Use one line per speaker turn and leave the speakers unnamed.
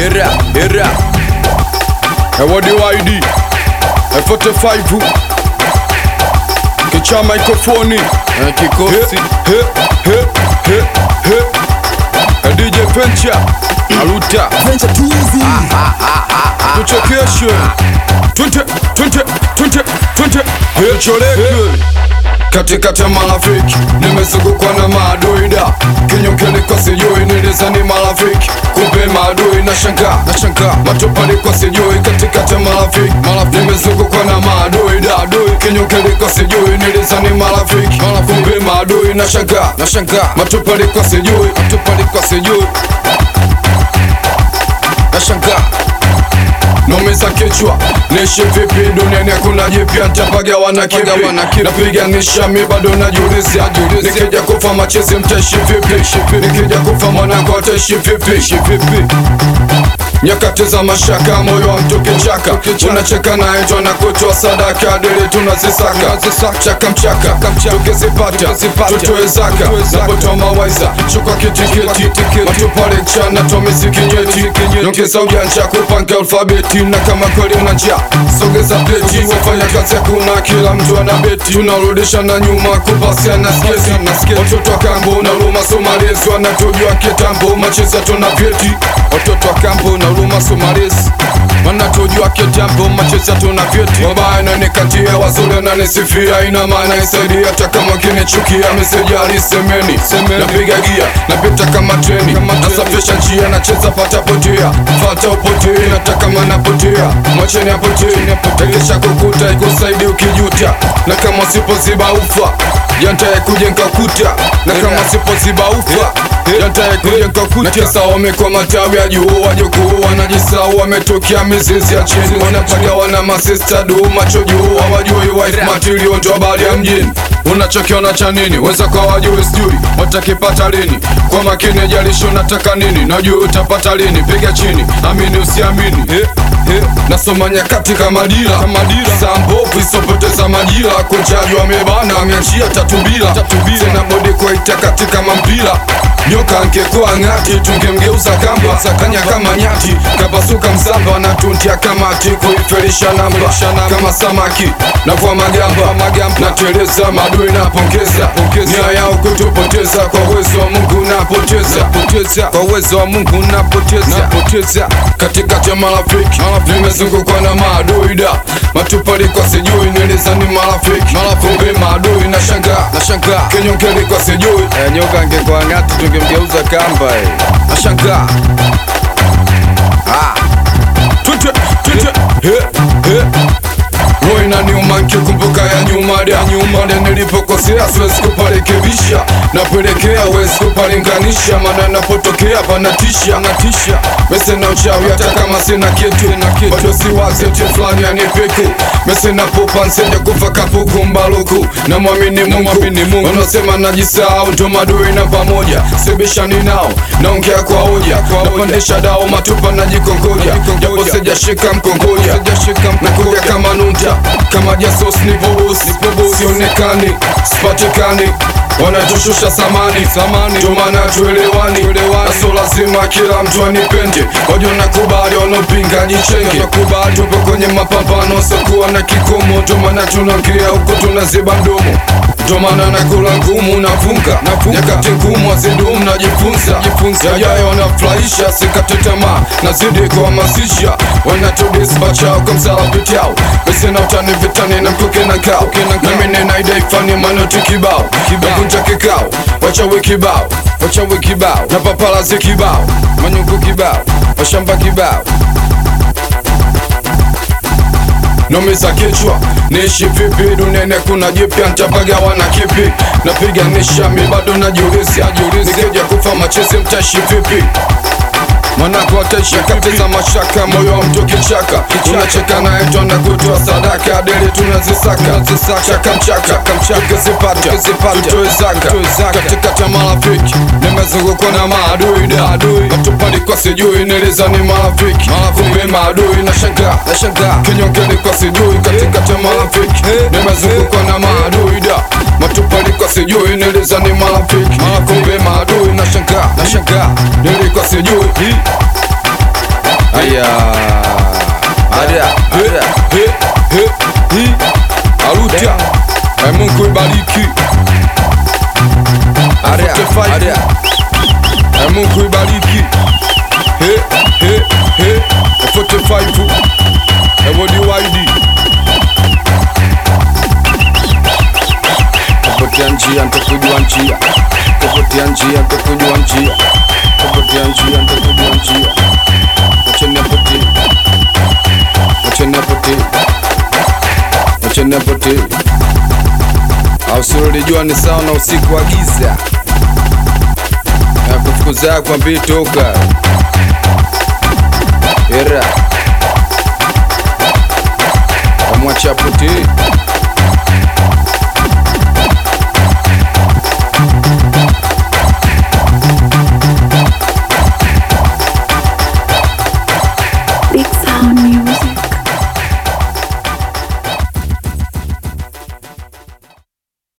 era era
Ewadi YD F45 Kicha mikrofoni
Eh, kikosi
He, he, he, he, he. Eh, DJ Pencha Aluta
Venture too easy.
tuchekeshe twende twende twende twende tucholeke katikati ya marafiki nimezungukwa na maadui da kinyokeni kwa sijui nilizani marafiki kumbe maadui na shanga na shanga matopali kwa sijui katikati ya marafiki marafiki nimezungukwa na maadui da adui kinyokeni kwa sijui nilizani marafiki kumbe maadui na shanga na shanga matopali kwa sijui matopali kwa sijui na shanga nomeza kichwa nishi vipi duniani hakuna jipya ntapagawa na kipi napiganisha mi bado najiuliza nikija kufa machezi mtaishi vipi nikija kufa mwanangu ataishi vipi nyakati za mashaka moyo wa mtu kichaka unacheka naye njo na kutoa sadaka dili tunazisaka chaka mchaka tukizipata tutoe zaka napotoa mawaiza chukwa kitikiti matupale chana tomiziki nyeti nyongeza ujanja kupanga alfabeti na kama kweli una njaa sogeza pleti wafanya kazi hakuna kila mtu ana beti tunarudisha na nyuma kupasia na sketi watoto wa kambo na luma somalezi wanatujua kitambo macheza tuna vyeti watoto wa kambo na luma somalezi wanatujua kitambo macheza tuna vyeti wabaya nanikatia wazuri nanisifia ina maana isaidia hata kama kinichukia mesejali semeni napiga gia napita kama treni nasafisha njia nacheza pata potea fata upotee nataka manapotea mwacheni apotee takisha kukuta ikusaidi ukijuta na kama usipoziba ufa yantaye kujenga kuta na kama usipoziba ufa yantaye kujenga kuta kisa wamekwa matawi ya juu wajukuu wanajisau wametokea mizizi ya chini wanapagawa na masista duu macho juu hawajui wife material ndo habari ya mjini unachokiona cha nini weza kwa wajui sijui watakipata lini kwa makini jalishi unataka nini najua utapata lini piga chini amini usiamini he, he. nasoma nyakati kama dira saa mbovu isopoteza majira kochaji wamebana ameachia tatubila tena bodi kwaita katika mampira nyoka angekuwa ng'ati tungemgeuza kamba sakanya kama nyati kapasuka msamba na tuntia kamati kuifelisha namba kama samaki na kwa magamba nateleza madui napongeza nia yao kutupoteza kwa uwezo wa mungu napoteza kwa uwezo wa mungu napoteza katikati ya marafiki nimezungukwa na maadui da matupali kwa sijui nilizani marafiki kumbe maadui na shanga na shanga kinyongeli kwa sijui
Eh, nyoka angekuwa ng'ati tungemgeuza kamba eh.
nashangaa Twende, twende, he, he. roho inaniuma nkikumbuka ya nyuma ya nyuma nde nilipokosea siwezi kuparekebisha napelekea wezi kupalinganisha maana napotokea panatisha natisha mese na uchawi hata kama sina kitu bado siwazi ati fulani anipiku mese napopa nsende kufa kapuku mbaluku na mwamini mungu wanasema najisahau ndo madui na pamoja sibishani nao naongea kwa hoja napandisha dao matupa najikongoja japo sijashika mkongoja nakuja kama nunta kama jasos nipobusi sionekani sipatikani wanatushusha samani samani ndomana tuelewani naso lazima kila mtu anipende wajo nakubali wanaopinga jichenge tupo kwenye mapambano sokuwa na kikomo ndomana tunaongea huku tunaziba mdomo ndomana nakula ngumu navunga nyakati ngumu azidumu najifunza yajayo wanafurahisha sikate tamaa nazidi kuhamasisha wanatudisbachao kwa msalapitao mesena utani vitani na mkuke na kao nami ninaidaifani manoti kibao nakunja kikao wachawi kibao wachawi kibao na papalazi kibao manyungu kibao washamba kibao nomeza kichwa niishi vipi duniani kuna jipya ntapagawa na kipi napiganisha mi bado najiuliza nikija kufa machezi mtaishi vipi mwanako ataishi kateza mashaka moyo wa mtu kichaka unacheka naye twana kutoa sadaka deli tunazisaka chaka mchaka tukizipata tutoe zaka katikati ya marafiki nimezungukwa na maadui da matupali kwa sijui nilizani marafiki kumbe maadui na shanga kinyongeni kwa sijui katikati ya marafiki nimezungukwa na maadui da matupali kwa sijui nilizani marafiki kumbe maadui na shanga nilikuwa sijui
Aya. Ada. Ada.
He, he, hi. Aruta Eh, Mungu ibariki
Ada.
45.
Ada.
Eh, Mungu ibariki He, he, he. 45 Ewodi waidi
Kupotea njia nitakujua njia. Kupotea njia nitakujua njia. Kupotea njia nitakujua njia. Acha nipotee. Acha nipotee. Acha nipotee. Au usilolijua ni sawa na usiku wa giza. Ya kufukuza kwambie toka. Era. Amwacha potee.